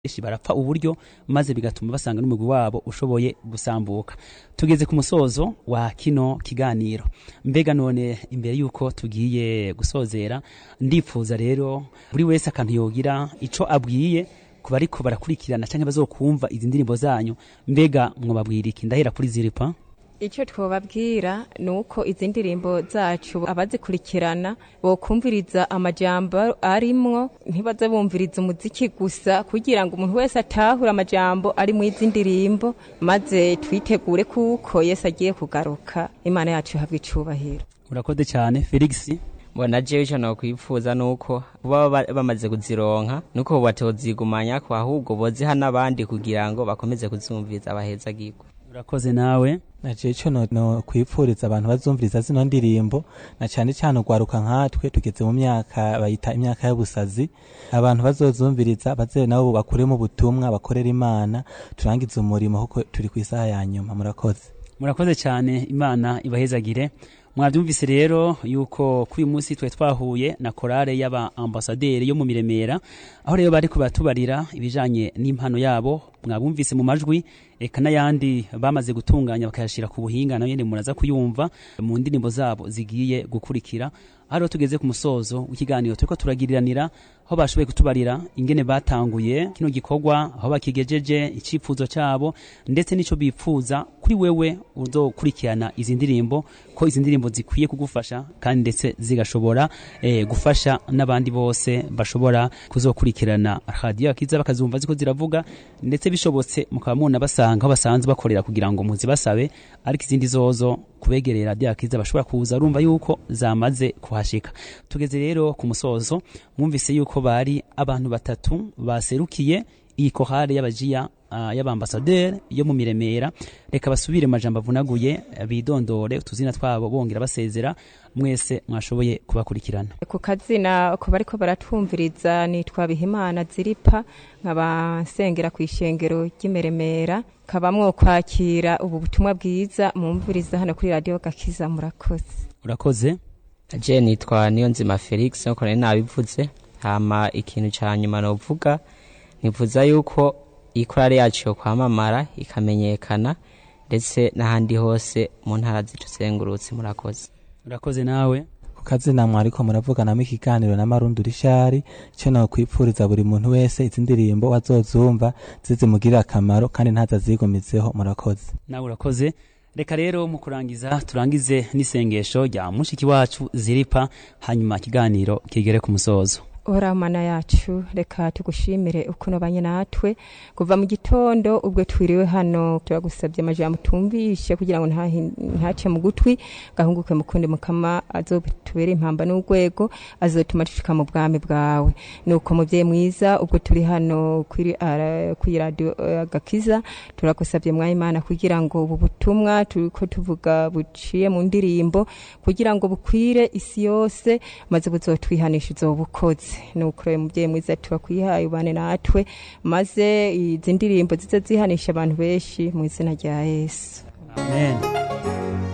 benshi barapfa uburyo maze bigatuma basanga n'umugwi wabo ushoboye gusambuka tugeze ku musozo wa kino kiganiro mbega none imbere yuko tugiye gusozera ndipfuza rero buri wese akantu yogira ico abwiye ku bariko barakurikirana canke bazokumva izi ndirimbo zanyu mbega mwobabwira iki ndahera kuri ziripa icyo twababwira ni uko izi ndirimbo zacu abazikurikirana bokumviriza amajambo arimwo ntibaze bumviriza umuziki gusa kugira ngo umuntu wese atahure amajambo ari mu izi ndirimbo maze twitegure kuko yesu agiye kugaruka imana yacu ihabwa icubahiro urakoze cyane felix mbona jewe ico nokwipfuza nuko baba bamaze kuzironka nuko batozigumanya ko ahubwo boziha n'abandi kugira ngo bakomeze kuzumviriza abahezagirwa urakoze nawe naje ico no, no kwipfuriza abantu bazumviriza zino ndirimbo na cyane cyane ugwaruka nkatwe tugeze mu myaka bayita imyaka y'ubusazi abantu bazozumviriza baze nabo bakuremo ubutumwa bakorera imana turangize umurimo kuko turi ku isaha ya nyuma murakoze murakoze cyane imana ibahezagire mwabyumvise rero yuko kuri uyu munsi twe twahuye na korale y'aba ambasaderi yo mu miremera aho rero bari kubatubarira ibijanye n'impano yabo mwabumvise mu majwi eka n'ayandi bamaze gutunganya bakayashyira ku buhinga nayo nyine muraza kuyumva mu ndirimbo zabo zigiye gukurikira aho rero tugeze ku musozo w'ikiganiro turiko turagiriranira aho bashoboye kutubarira ingene batanguye kino gikorwa aho bakigejeje icyifuzo cyabo ndetse n'ico bipfuza kuri wewe uzokurikirana izi ndirimbo ko izi ndirimbo zikwiye kugufasha kandi ndetse zigashobora eh, gufasha n'abandi bose bashobora kuzokurikirana radiyo akiza bakazumva ziko ziravuga ndetse bishobotse mukaba muna basanga aho basanzwe bakorera kugira ngo muzibasabe ariko izindi zozo kubegerera radiyo akiza bashobora kuza urumva yuko zamaze kuhashika tugeze rero ku musozo mwumvise yuko bari abantu batatu baserukiye iyi kohare y'abajiya uh, y'abambasaderi yo mu miremera reka basubire mu majambo avunaguye bidondore utuzina twabo bongera basezera mwese mwashoboye kubakurikirana ku kazina ko bariko baratwumviriza nitwa bihimana ziripa nkaba nsengera ku ishengero ry'imeremera nkaba mwokwakira ubu butumwa bwiza mumviriza hano kuri radiyo gakiza murakoze urakoze je nitwa niyo nzima felix nkuko nari nabivuze hama ikintu ca nyuma novuga nivuza yuko ikorari yacu yo kwamamara ikamenyekana ndetse n'ahandi hose mu ntara zituzengurutse murakoze urakoze nawe ku kazina mwariko muravuganamo ikiganiro na marundi rishari icyo nokwipfuriza buri muntu wese izi ndirimbo wazozumva zizimugirira akamaro kandi ntazazigumizeho murakoze nawe urakoze reka rero mu kurangiza turangize n'isengesho rya mushiki wacu ziripa hanyuma ikiganiro kigere ku musozo ora mana yacu reka tugushimire ukuntu banye natwe kuva mu gitondo ubwo twiriwe hano turagusabye amajambo tumvishe kugira ngo ntace mu gutwi gahunguke mu kundi mukama azotubere impamba n'urwego azotuma dushika mu bwami bwawe nuko muvyeyi mwiza ubwo turi hano kuri radio gakiza turagusabye mwa imana kugira ngo ubu butumwa turiko tuvuga buciye mu ndirimbo kugira ngo bukwire isi yose maze buzotwihanisha uzobukoze nuko rero mubyeyi mwiza turakwihaye ubane natwe maze izi ndirimbo zize zihanisha abantu benshi mu izina rya yesu amen